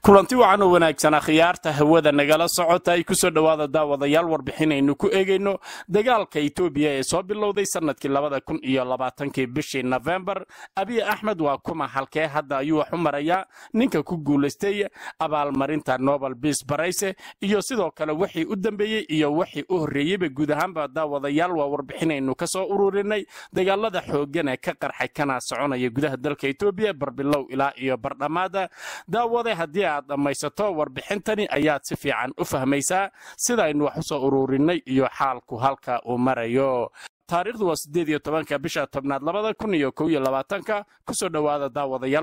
kulanti wacan oo wanaagsan akhyaarta hawada nagala socota ay kusoo dhowaada daawadayaal warbixinaynu ku eegayno dagaalka etoobiya ee soo bilowday sanadkii labada kun iyo labaatankii bishii nofembar abiy axmed waa kuma halkee hadda ayuu wax u marayaa ninka ku guulaystay abaalmarinta nobel biis barayse iyo sidoo kale wixii u dambeeyey iyo wixii u horreeyeyba guud ahaanba daawadayaal waa warbixinaynu ka soo ururinay dagaalada xooggan ee ka qarxay kana soconaya gudaha dalka etoobiya barbilow ilaa iyo bardhammaada daawade haddii aad dhammaysato warbixintani ayaad si fiican u fahmaysaa sidaynu wax u soo ururinay iyo xaalku halka uu marayo taariikhdu waa sideed iyo tobanka bisha tobnaad labada kun iyo kow iyo labaatanka kusoo dhowaada daawadayaal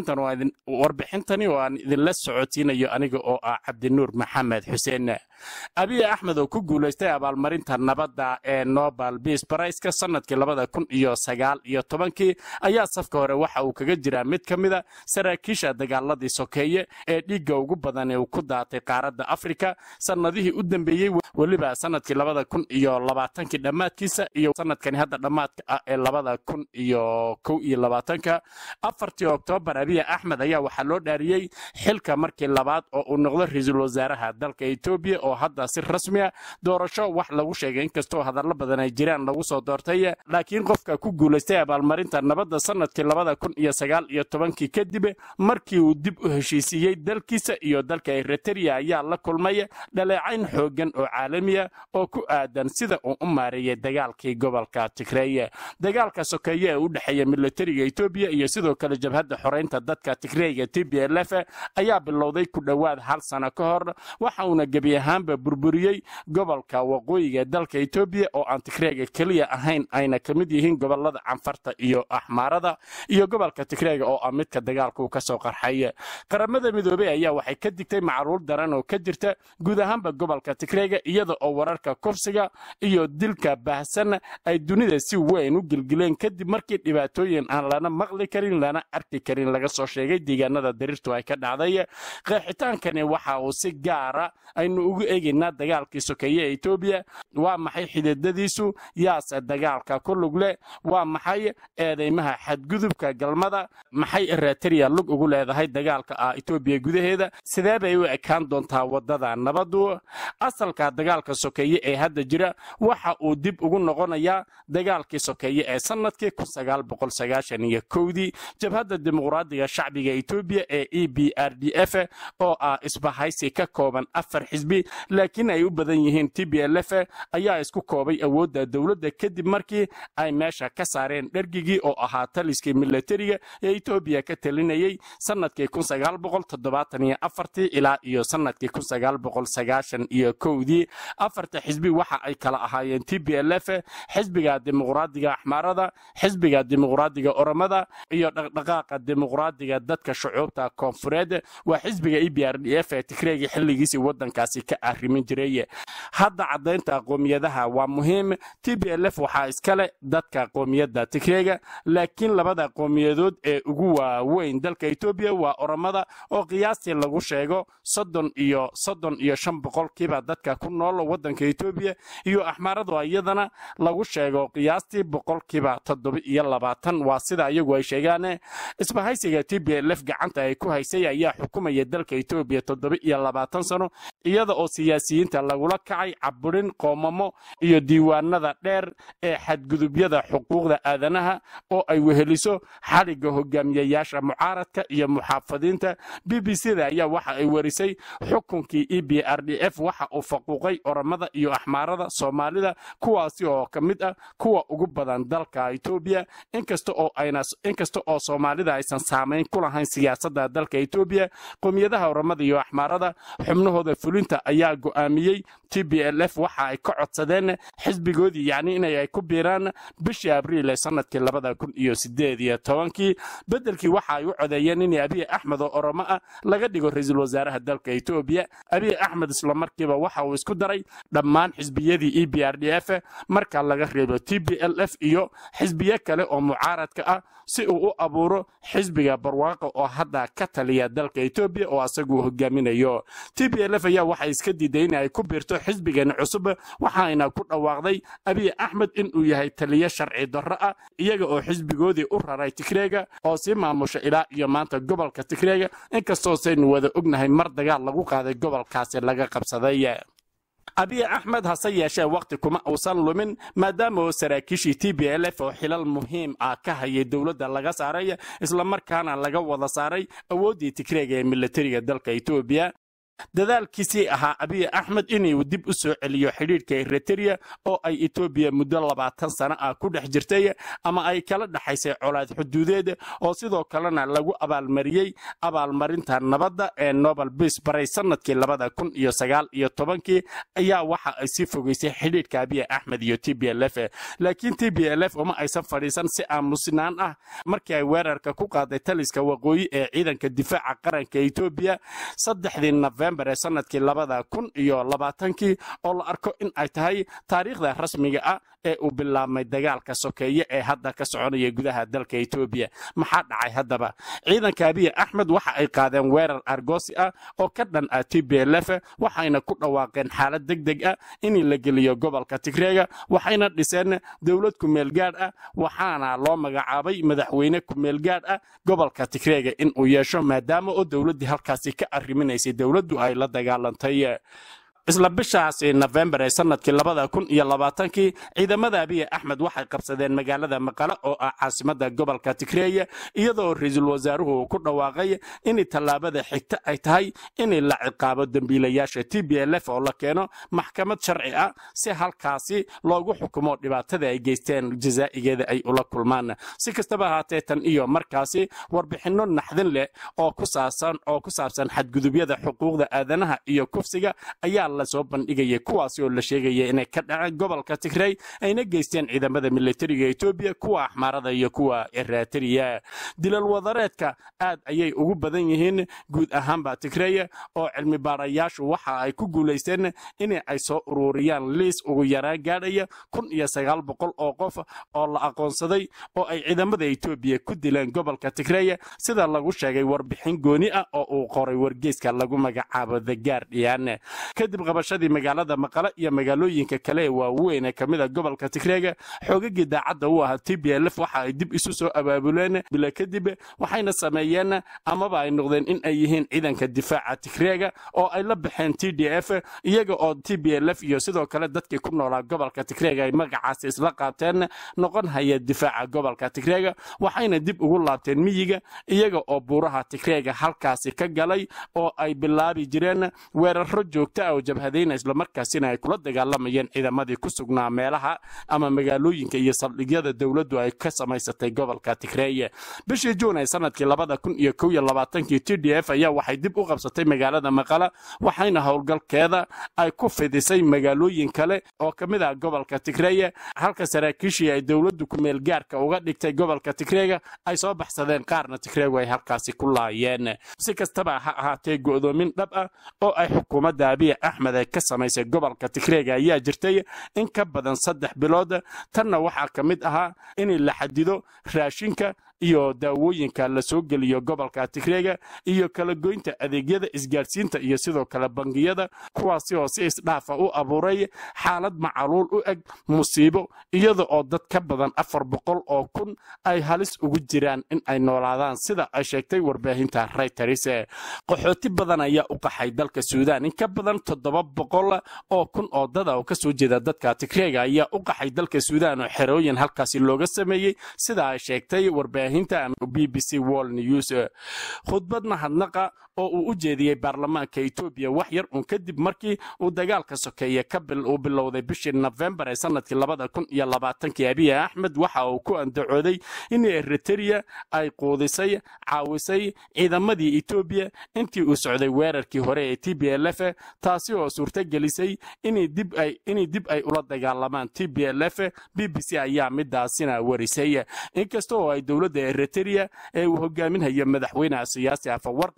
warbixintani oo aan idinla socotiinayo aniga oo ah cabdinuur maxamed xuseen abiy axmed oo ku guulaystay abaalmarinta nabadda ee nobel biis barayska sanadkii labada kun iyo sagaal iyo tobankii ayaa safka hore waxa uu kaga jiraa mid ka mida saraakiisha dagaaladii sokeeye ee dhiigga ugu badan ee uu ku daatay qaaradda afrika sannadihii u dambeeyey weliba sanadkii labada kun iyo labaatankii dhammaadkiisa iyo sanadkani hadda dhammaadka ah ee labada kun iyo kow iyo labaatanka afartii oktoobar abiy axmed ayaa waxaa loo dhaariyey xilka markii labaad oo uu noqdo ra-iisul wasaaraha dalka etoobiya oo hadda si rasmi a doorasho wax lagu sheegay inkastoo hadallo badan ay jiraan lagu soo doortay laakiin qofka ku guulaystay abaalmarinta nabadda sanadkii labada kun iyo sagaal iyo tobankii kadib markii uu dib u heshiisiiyey dalkiisa iyo dalka eritrea ayaa la kulmay dhaleecayn xooggan oo caalamiya oo ku aadan sida uu u maareeyay dagaalkii gobolka tigreeye dagaalka sokeeye ee u dhexeeya militariga etoobiya iyo sidoo kale jabhadda xoreynta dadka tigreega t b l f ayaa bilowday ku dhowaad hal sano ka hor waxa uuna gebi ahaanba burburiyey gobolka waqooyiga dalka etoobiya oo aan tigreega keliya ahayn ayna ka mid yihiin gobolada canfarta iyo axmaarada iyo gobolka tigreega oo ah midka dagaalkuu ka soo qarxay qaramada midoobey ayaa waxay ka digtay macruur daran oo ka jirta guud ahaanba gobolka tigreega iyada oo wararka kufsiga iyo dilka baahsan ay dunida si weyn u gilgileen kadib markii dhibaatooyin aan lana maqli karin lana arki karin laga soo sheegay deegaanada dariirtu ay ka dhacday qeexitaankani waxa uu si gaara aynu ugu eegaynaa dagaalkii sokeeye ee etoobiya waa maxay xididadiisu yaase dagaalka ku lug leh waa maxay eedeymaha xadgudubka galmada maxay eritrea lug ugu leedahay dagaalka ah etoobiya gudaheeda sidee bay u ekaan doontaa wadada nabadu asalka dagaalka sokeeye ee hadda jira waxa uu dib ugu noqonayaa dagaalkii sokeeye ee sanadkii iyo kowdii jabhadda dimuqraadiga shacbiga etoobiya ee e b r d f oo ah isbahaysi ka kooban afar xisbi laakiin ay u badan yihiin t b l f ayaa isku koobay awoodda dowladda kadib markii ay meesha ka saareen dhergigii oo ahaa taliskii militariga ee etoobiya ka talinayey sanadkii ilaa iyo sanadkii iyo kowdii afarta xisbi waxa ay kala ahaayeen t b l f xisbiga dimuqraadiga axmaarada xisbiga dimuqraadiga oromada iyo dhaqdhaqaaqa dimuqraadiga dadka shucuubta koonfureed waa xisbiga e b r d f ee tigreega xilligiisii wadankaasi ka arrimin jiray hadda caddaynta qoomiyadaha waa muhiim t b l f waxaa iskale dadka qoomiyadda tigreega laakiin labada qoomiyadood ee ugu waaweyn dalka etoobiya waa oromada oo qiyaastii lagu sheego soddon iyo soddon iyo shan boqolkiiba dadka ku nool wadanka etoobiya iyo axmaaradu iyadana lagu sheego qiyaastii boqolkiiba toddoba iyo labaatan waa sida iyagu ay sheegaan isbahaysiga t b l f gacanta ay ku haysay ayaa xukumaya dalka etoobiya toddoba iyo labaatan sano iyada oo siyaasiyiinta lagula kacay caburin qoomamo iyo diiwaanada dheer ee xadgudubyada xuquuqda aadanaha oo ay weheliso xaliga hogaamiyayaasha mucaaradka iyo muxaafadiinta b b c da ayaa waxa ay warisay xukunkii e b r d f waxa uu faquuqay oromada iyo axmaarada soomaalida kuwaasi oo ka mid ah kuwa ugu badan dalka etoobiya inkasta oo soomaalida aysan saamayn ku lahayn siyaasadda dalka etoobiya qowmiyadaha oromada iyo axmaarada xubnahooda fulinta ayaa go'aamiyey t b l f waxa ay ka codsadeen xisbigoodii yacni inay ku biiraan bishii abriil ee sanadkii labada kun iyo sideed iyo tobankii beddelkii waxa ay u codeeyeen in abiy axmed oo oromo ah laga dhigo ra-iisul wasaaraha dalka etoobiya abiy axmed islamarkiiba waxa uu isku daray dhammaan xisbiyadii e b r d f marka laga reebo t b l f iyo xisbiyo kale oo mucaaradka ah si uu u abuuro xisbiga barwaaqa oo hadda ka taliya dalka etoobiya oo asagu hogaaminayo t b l f ayaa ayaa waxay iska diiday in ay ku biirto xisbigan cusub waxayna ku dhawaaqday abiy axmed inuu yahay taliye sharci darro ah iyaga oo xisbigoodii u raray tigreega oo sii maamusha ilaa iyo maanta gobolka tigreega inkastoo saynu wada ognahay mar dagaal lagu qaaday gobolkaasi laga qabsaday abiy axmed hase yeeshee wakhti kuma uusan lumin maadaama oo saraakiishii t b l f oo xilal muhiim ah ka hayay dowladda laga saaray islamarkaana laga wada saaray awooddii tigreega ee militariga dalka etoobiya dadaalkiisii ahaa abiy axmed inuu dib u soo celiyo xidhiidhka eritereya oo ay etoobiya muddo labaatan sano ah ku dhex jirtay ama ay kala dhexaysay colaad xuduudeed oo sidoo kalena lagu abaalmariyey abaalmarinta nabadda ee nobel biis baray sanadkii labada kun iyo sagaal iyo tobankii ayaa waxa ay sii fogeysay xidhiidhka abiy axmed iyo t b l f laakiin t b l f uma aysan fadhiisan si aamusnaan ah markii ay weerarka ku qaaday taliska waqooyi ee ciidanka difaaca qaranka etoobiya saddexdii nofembar ee sanadkii labada kun iyo labaatankii oo la arko in ay tahay taariikhda rasmiga ah ee uu bilaabmay dagaalka sokeeye ee hadda ka soconaya gudaha dalka etoobiya maxaa dhacay haddaba ciidanka abiy axmed waxa ay qaadeen weerar argoosi ah oo ka dhan ah t b l f waxayna ku dhawaaqeen xaalad deg deg ah in la geliyo gobolka tigreega waxayna dhiseen dowlad kumeelgaadh ah waxaana loo magacaabay madaxweyne kumeelgaadh ah gobolka tigreega inuu yeesho maadaama oo dowladdii halkaasi ka arriminaysay dowladdu ay la dagaalantay isla bishaasi nofembar ee sanadkii labada kun iyo labaatankii ciidamada abiy axmed waxay qabsadeen magaalada maqale oo ah caasimada gobolka tigreeya iyadoo ra-iisul wasaaruhu uu ku dhawaaqay in tallaabada xigta ay tahay in la ciqaabo dembiilayaasha t b l f oo la keeno maxkamad sharci ah si halkaasi loogu xukumo dhibaatada ay geysteen jazaa'igeeda ay ula kulmaan si kastaba ahaatee tan iyo markaasi warbixinno naxdin leh oo ku saabsan xadgudubyada xuquuqda aadanaha iyo kufsiga ayaa lasoo bandhigayay kuwaasi oo la sheegaya inay ka dhaceen gobolka tigrey ayna geysteen ciidamada militariga etoobiya kuwa axmaarada iyo kuwa eritrea dilal wadareedka aad ayay ugu badan yihiin guud ahaanba tigreya oo cilmi baarayaashu waxa ay ku guulaysteen in ay soo ururiyaan liis ugu yaraan gaadhaya kun iyo sagaal boqol oo qof oo la aqoonsaday oo ay ciidamada etoobiya ku dileen gobolka tigreya sida lagu sheegay warbixin gooni ah oo uu qoray wargeyska lagu magacaabo the guardian kadib qabashadii magaalada maqale iyo magaalooyinka kale ee waaweyn ee kamida gobolka tigreega xoogagii daacadda u ahaa t b l f waxa ay dib isu soo abaabuleen bila kadib waxayna sameeyeen amaba ay noqdeen in ay yihiin ciidanka difaaca tigreega oo ay la baxeen t d f iyaga oo t b l f iyo sidoo kale dadkii ku noolaa gobolka tigreega ay magacaasi isla qaateen noqon haya difaaca gobolka tigreega waxayna dib ugu laabteen miyiga iyaga oo buuraha tigreega halkaasi ka galay oo ay bilaabi jireen weeraro joogta ah oo jabhadayna islamarkaasina ay kula dagaalamayeen ciidamadii ku sugnaa meelaha ama magaalooyinka iyo saldhigyada dowladdu ay ka samaysatay gobolka tigreeye bishii juun ee sanadkii labada kun iyo kow iyo labaatankii t d f ayaa waxay dib u qabsatay magaalada maqala waxayna howlgalkeeda ay ku fidisay magaalooyin kale oo ka mid ah gobolka tigreeye halka saraakiishii ay dowladdu kumeel gaarka uga dhigtay gobolka tigreega ay soo baxsadeen qaarna tigreegu ay halkaasi ku laayeen si kastaba ha ahaatee go'doomin dhab ah oo ay xukuumadda abiy axmed ay ka samaysay gobolka tigreega ayaa jirtay in ka badan saddex bilood tanna waxaa ka mid ahaa in la xadido raashinka iyo daawooyinka la soo geliyo gobolka tigreega iyo kala goynta adeegyada isgaadhsiinta iyo sidoo kale bangiyada kuwaasi oo si isdhaafa u abuuray xaalad macaluul u eg musiibo iyada oo dad ka badan afar boqol oo kun ay halis ugu jiraan in ay noolaadaan sida ay sheegtay warbaahinta rayters qaxooti badan ayaa u qaxay dalka suudaan in ka badan toddoba boqol oo kun oo dada oo kasoo jeeda dadka tigreega ayaa u qaxay dalka suudaan oo xerooyin halkaasi looga sameeyey sida ay sheegtay warbaahinta b b c wall news khudbad mahadnaqa oo uu u jeediyey baarlamaanka etoobiya wax yar uun kadib markii uu dagaalka sokeeye uu bilowday bishii nofembar ee sanadkii labada kun iyo labaatankii abiy axmed waxa uu ku andacooday in eritereya ay quudisay caawisay ciidamadii etoobiya intii uu socday weerarkii hore ee t b l f taasi oo suurtagelisay inay dib ay ula dagaalamaan t b l f b b c ayaa midaasina warisay inkasta oo ay dowladda eritereya ee uu hogaaminhayo madaxweynaha siyaasi afawarqi ay been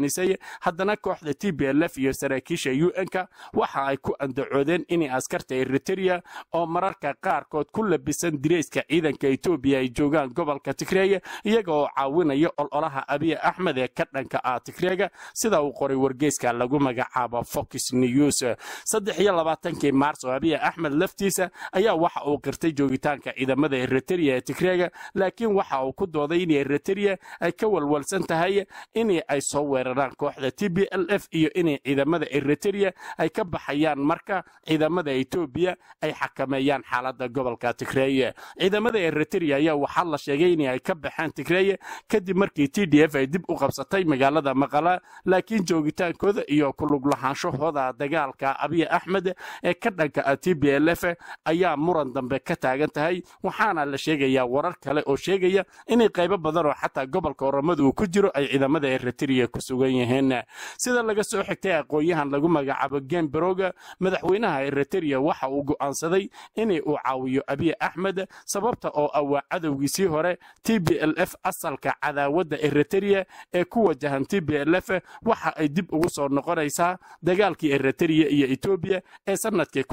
beenisay haddana kooxda t b l f iyo saraakiisha u n-ka waxa ay ku andacoodeen inay askarta eritereya oo mararka qaarkood ku labisan direyska ciidanka etoobiya ay joogaan gobolka tigreega iyaga oo caawinaya ololaha abiy axmed ee ka dhanka ah tigreega sida uu qoray wargeyska lagu magacaabo fox news saddex iyo labaatankii maars oo abiy axmed laftiisa ayaa waxa uu qirtay joogitaanka ciidamada eritereya ee tigreega laakiin waxa uu ku dooday in eritereya ay ka walwalsan tahay in ay soo weeraraan kooxda t b l f iyo inay ciidamada eritereya ay ka baxayaan marka ciidamada etoobiya ay xakameeyaan xaalada gobolka tigreeye ciidamada eritereya ayaa waxaa la sheegay in ay ka baxeen tigreeye kadib markii t d f ay dib u qabsatay magaalada maqala laakiin joogitaankooda iyo kulug lahaanshahooda dagaalka abiy axmed ee ka dhanka ah t b l f ayaa muran dambe ka taagan tahay waxaana la sheegayaa warar kale oo sheegaya inay qaybo badan oo xataa gobolka oramada uu ku jiro ay ciidamada eritereya ku sugan yihiin sida laga soo xigtay aqoon-yahan lagu magacaabo gemberoga madaxweynaha eritereya waxa uu go'aansaday inay uu caawiyo abiy axmed sababta oo ah waa cadowgiisii hore t b l f asalka cadaawadda eritereya ee ku wajahan t b l f waxa ay dib ugu soo noqonaysaa dagaalkii eritereya iyo etoobiya ee sanadkii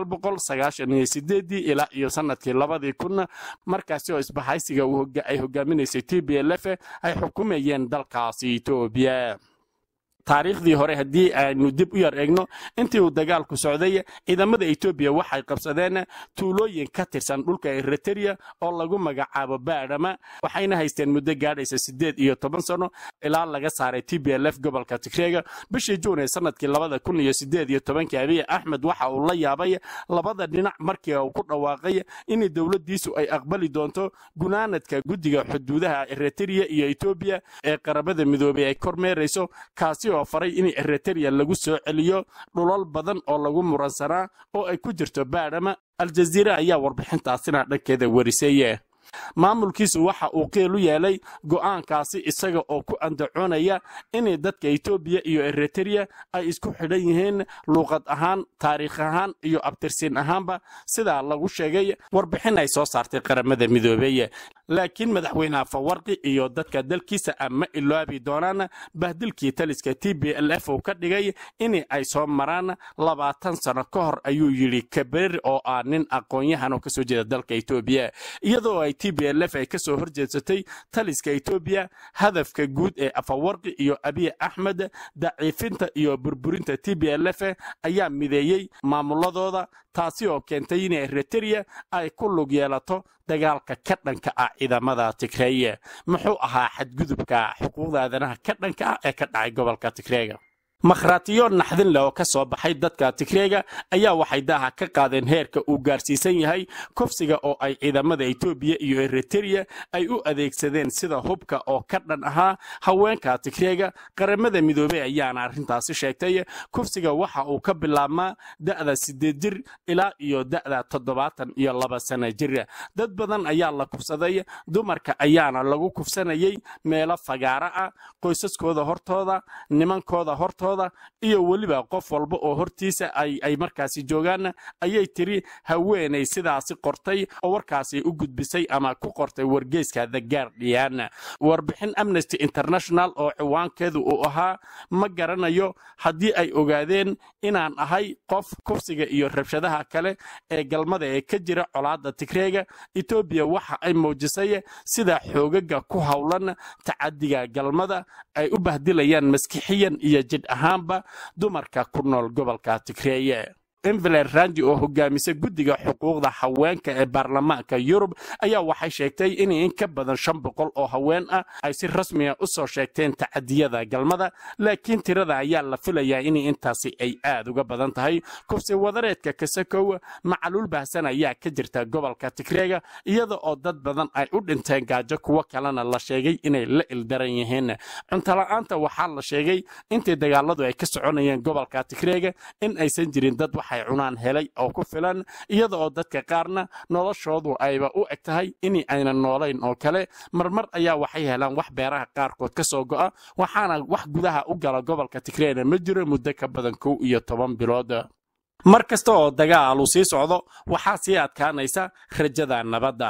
ilaa iyo sanadkii labadii kun markaasi oo isbahaysiga ay hogaaminaysay t b l f ay xukumayeen dalkaasi etoobiya taariikhdii hore haddii aynu dib u yar eegno intii uu dagaalku socday ciidamada etoobiya waxay qabsadeen tuulooyin ka tirsan dhulka eritereya oo lagu magacaabo baadhama waxayna haysteen muddo gaadhaysa siddeed iyo toban sano ilaa laga saaray t b l f gobolka tigreega bishii juun ee sanadkii labada kun iyo siddeed iyo tobankii abiy axmed waxa uu la yaabay labada dhinac markii uu ku dhawaaqay in dowladdiisu ay aqbali doonto gunaanadka guddiga xuduudaha eritereya iyo etoobiya ee qaramada midoobay ay kormeerayso kaasi oo faray in eritereya lagu soo celiyo dhulal badan oo lagu muransanaa oo ay ku jirto baadhama aljaziira ayaa warbixintaasina dhankeeda warisay maamulkiisu waxa uu qiil u yeelay go'aankaasi isaga oo ku andacoonaya inay dadka etoobiya iyo eritereya ay isku xidhan yihiin luuqad ahaan taariikh ahaan iyo abtirsiin ahaanba sidaa lagu sheegay warbixin ay soo saartay qaramada midoobey laakiin madaxweyne fawarqi iyo dadka dalkiisa ah ma iloobi doonaan bahdilkii taliska t b l f uu ka dhigay in ay soo maraan labaatan sano ka hor ayuu yidhi kaberir oo ah nin aqoon-yahan oo kasoo jeeda dalka etoobiya iyadoo ay t b l f ay ka soo horjeedsatay taliska etoobiya hadafka guud ee afawarqi iyo abiy axmed daciifinta iyo burburinta t b l f ayaa mideeyey maamuladooda taasi oo keentay in eritereya ay ku lug yeelato dagaalka ka dhanka ah ciidamada tigreeye muxuu ahaa xadgudubka xuquuqda aadanaha ka dhanka ah ee ka dhacay gobolka tigreega makhraatiyo naxdin leh oo ka soo baxay dadka tigreega ayaa waxay daaha ka qaadeen heerka uu gaarsiisan yahay kufsiga oo ay ciidamada etoobiya iyo eritereya ay u adeegsadeen sida hubka oo ka dhan ahaa haweenka tigreega qaramada midoobey ayaana arrintaasi sheegtay kufsiga waxa uu ka bilaabmaa da'da siddeed jir ilaa iyo da'da toddobaatan iyo laba sana jir dad badan ayaa la kufsaday dumarka ayaana lagu kufsanayay meelo fagaaro ah qoysaskooda hortooda nimankooda hortooda iyo weliba qof walba oo hortiisa ay markaasi joogaan ayay tiri haweenay sidaasi qortay oo warkaasi u gudbisay ama ku qortay wargeyska the guardian warbixin amnesty international oo ciwaankeedu uu ahaa ma garanayo haddii ay ogaadeen inaan ahay qof kufsiga iyo rabshadaha kale ee galmada ee ka jira colaadda tigreega etoobiya waxa ay muujisay sida xoogaga ku howlan tacadiga galmada ay u bahdilayaan maskixiyan iyo jidh ahaanba dumarka ku nool gobolka tigreeye enveler randi oo hogaamisa guddiga xuquuqda haweenka ee baarlamaanka yurub ayaa waxay sheegtay in in ka badan shan boqol oo haween ah ay si rasmiga u soo sheegteen tacadiyada galmada laakiin tirada ayaa la filayaa in intaasi ay aad uga badan tahay kufsi wadareedka kasakow macaluul baahsan ayaa ka jirta gobolka tigreega iyada oo dad badan ay u dhinteen gaajo kuwo kalena la sheegay inay la ildaran yihiin cuntola'aanta waxaa la sheegay intii dagaaladu ay ka soconayeen gobolka tigreega in aysan jirin dad waxay cunaan helay oo ku filan iyada oo dadka qaarna noloshoodu ayba u eg tahay in aynan noolayn oo kale marmar ayaa waxay helaan wax beeraha qaarkood ka soo go'a waxaana wax gudaha u gala gobolka tigreena ma jiro muddo ka badan kow iyo toban bilood mar kasta oo dagaal uu sii socdo waxaa sii adkaanaysa rajada nabadda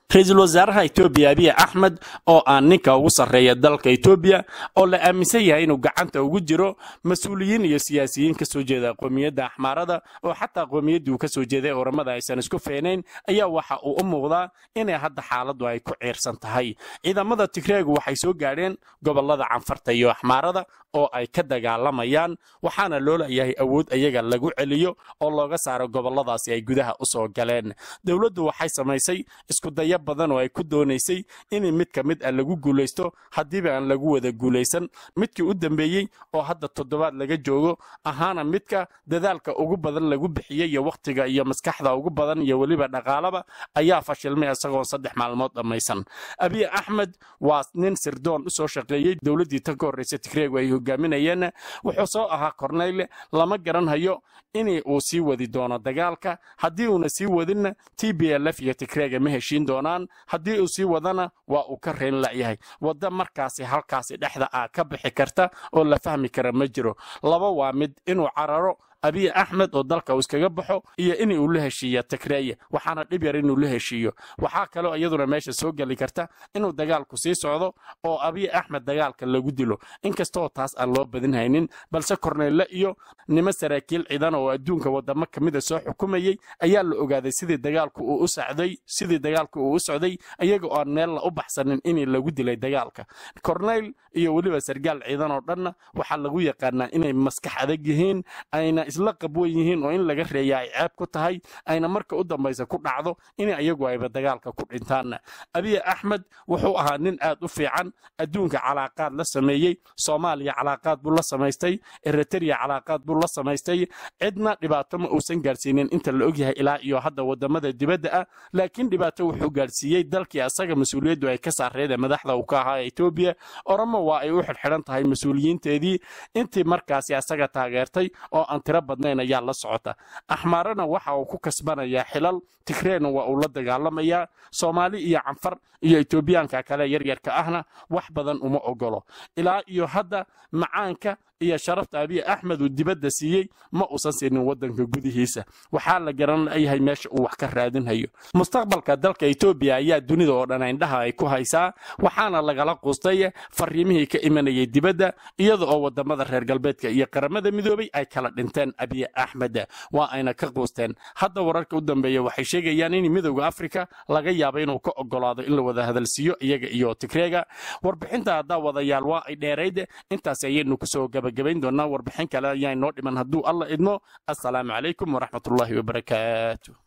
ra-iisul wasaaraha etoobiya abiy axmed oo aan ninka ugu sarreeya dalka etoobiya oo la aaminsan yahay inuu gacanta ugu jiro mas-uuliyiin iyo siyaasiyiin ka soo jeeda qoomiyadda axmaarada oo xataa qoomiyadii uu ka soo jeeday oramada aysan isku feenayn ayaa waxa uu u muuqdaa inay hadda xaaladdu ay ku ciirsan tahay ciidamada tigreegu waxay soo gaadheen gobolada canfarta iyo axmaarada oo ay ka dagaalamayaan waxaana loo leeyahay awood ayaga lagu celiyo oo looga saaro goboladaasi ay gudaha u soo galeen dowladdu waxay samaysay iskudaya badan oo ay ku doonaysay in mid ka mid ah lagu guulaysto haddiiba aan lagu wada guulaysan midkii u dambeeyey oo hadda toddobaad laga joogo ahaana midka dadaalka ugu badan lagu bixiyey iyo wakhtiga iyo maskaxda ugu badan iyo weliba dhaqaalaba ayaa fashilmay isagoo saddex maalmood dhammaysan abiy axmed waa nin sirdoon u soo shaqeeyey dowladdii tan ka horreysa tigreegu ay hogaaminayeen wuxuu soo ahaa korneyle lama garanhayo in uu sii wadi doono dagaalka haddii uuna sii wadinna t b l f iyo tigreega ma heshiin doonaan haddii uu sii wadana waa uu ka reyn la'yahay wadda markaasi halkaasi dhexda ah ka bixi karta oo la fahmi kara ma jiro laba waa mid inuu cararo abiy axmed oo dalka uu iskaga baxo iyo in uu la heshiiya tigreeye waxaana dhib yar inuu la heshiiyo waxaa kaloo iyaduna meesha soo geli karta inuu dagaalku sii socdo oo abiy axmed dagaalka lagu dilo inkastoo taas aan loo badin haynin balse korneyle iyo nimo saraakiil ciidan oo adduunka wadamo kamida soo xukumayey ayaa la ogaaday sidii dagaalku uu u socday sidii dagaalku uu u socday iyaga oo aan meella u baxsanin in lagu dilay dagaalka korneyl iyo weliba sargaal ciidan oo dhanna waxaa lagu yaqaanaa inay maskax adag yihiin ayna isla qabwan yihiin oo in laga reeya ay ceeb ku tahay ayna marka u dambaysa ku dhacdo in iyagu ayba dagaalka ku dhintaan abiy axmed wuxuu ahaa nin aad u fiican adduunka calaaqaad la sameeyey soomaaliya calaaqaad buu la samaystay eritrea calaaqaad buu la samaystay cidna dhibaato ma uusan gaadhsiinin inta la ogyahay ilaa iyo hadda wadamada dibadda ah laakiin dhibaato wuxuu gaadhsiiyey dalkii asaga mas-uuliyaddu ay ka saareeda madaxda uu ka ahaa etoobiya oramo waa ay u xidhxidhan tahay mas-uuliyiinteedii intii markaasi asaga taageertay oo aan tiro badnayn ayaa la socota axmaarana waxa uu ku kasbanayaa xilal tigreena waa uu la dagaalamayaa soomaali iyo canfar iyo etoobiyaanka kale yaryarka ahna wax badan uma ogolo ilaa iyo hadda macaanka iyo sharafta abiy axmed uu dibadda siiyey ma uusan siinin waddanka gudihiisa waxaa la garan layahay meesha uu wax ka raadinhayo mustaqbalka dalka etoobiya ayaa dunida oo dhan indhaha ay ku haysaa waxaana lagala quustay fariimihii ka imanayay dibadda iyada oo wadamada reer galbeedka iyo qaramada midoobay ay kala dhinteen abiy axmed waa ayna ka quusteen hadda wararka u dambeeya waxay sheegayaan in midowda afrika laga yaabo inuu ka ogolaado in la wada hadalsiiyo iyaga iyo tigreega warbixinta haddaa wadayaal waa ay dheerayd intaas ayaynu kusoo gabagabayn doonaa warbixin kale ayaa inoo dhiman hadduu alla idmo assalaamu calaykum waraxmatullaahi wabarakaatu